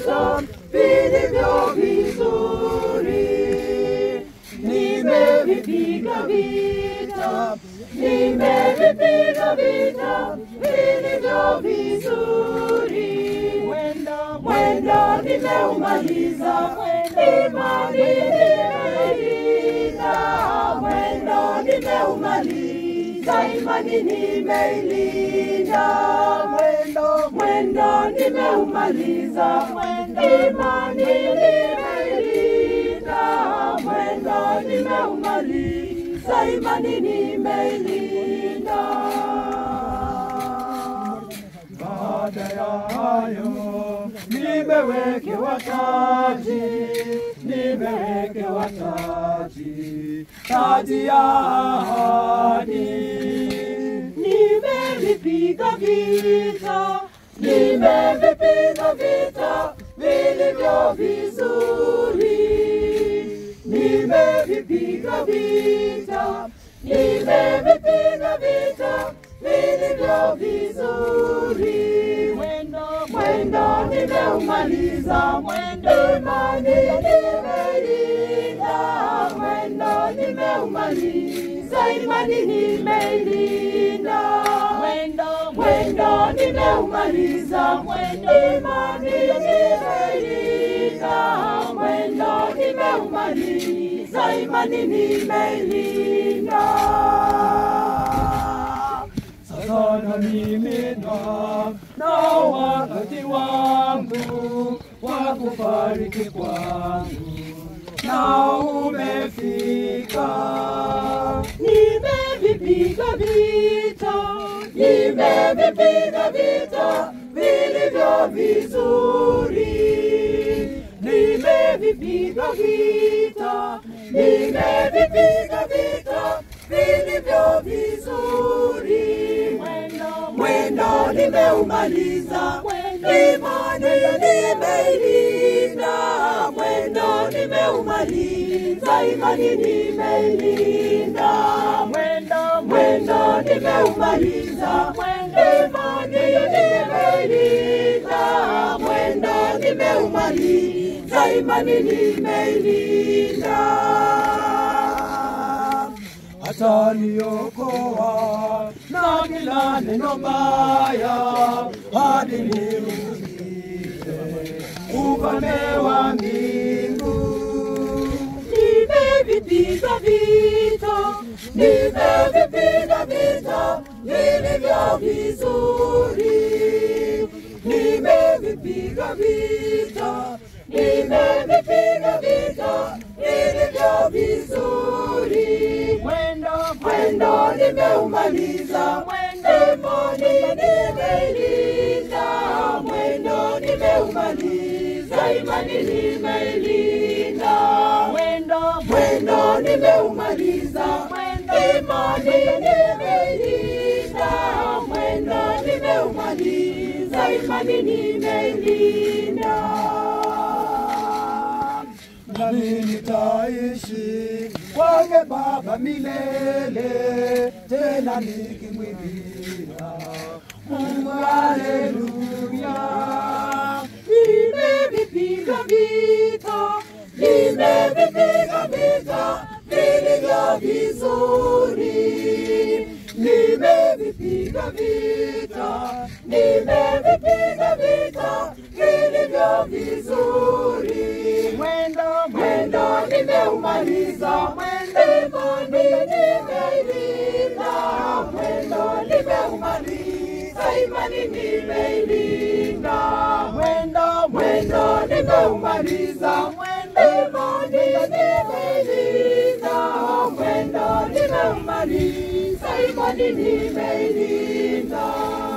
vita vilivyo vizuri. Nimevipiga vita, nimevipiga vita vilivyo vizuri. Mwendo nimeumaliza, imani nimeilinda. Mwendo nimeumaliza, imani nimeilinda. Mwendo mwendo nimeumaliza, imani nimeilinda. Mwendo nimeumaliza, imani nimeilinda. Baada ya hayo nimewekewa taji, nimewekewa taji, taji ya ahadi. Nimevipiga vita, nimevipiga vita vilivyo vizuri. Nimevipiga vita, nimevipiga vita vilivyo vizuri. Mwendo nimeumaliza, mwendo imani nimeilinda. Mwendo nimeumaliza, imani nimeilinda. Mwendo mwendo nimeumaliza, mwendo imani nimeilinda. Mwendo nimeumaliza, imani nimeilinda. Sasa na mimi na nao wakati wangu wa kufariki kwangu nao umefika. Nimevipiga vita, nimevipiga vita vilivyo vizuri. Nimevipiga vita, nimevipiga vita vilivyo vizuri. Mwendo nimeumaliza, imani nimeilinda. Mwendo nimeumaliza, imani nimeilinda. Mwendo mwendo nimeumaliza, imani nimeilinda. Mwendo nimeumaliza, imani nimeilinda ataniokoa na kila neno baya hadi nirudie ufalme wa mbingu. Nimevipiga vita, nimevipiga vita vilivyo vizuri. Nimevipiga vita, nimevipiga vita vilivyo vizuri. Mwendo mwendo nimeumaliza, mwendo imani nimeilinda. Mwendo nimeumaliza, imani nimeilinda. Mwendo mwendo nimeumaliza, mwendo imani nimeilinda. Mwendo nimeumaliza, imani nimeilinda nami nitaishi kwake Baba milele, tena nikimwimbia Mungu haleluya. Nimevipiga vita, nimevipiga vita vilivyo vizuri, nimevipiga vita, nimevipiga vita vilivyo vizuri. Mwendo mwendo nimeumaliza, mwendo imani nimeilinda. Mwendo nimeumaliza, imani nimeilinda. Mwendo mwendo nimeumaliza, mwendo imani nimeilinda. Mwendo nimeumaliza, imani nimeilinda.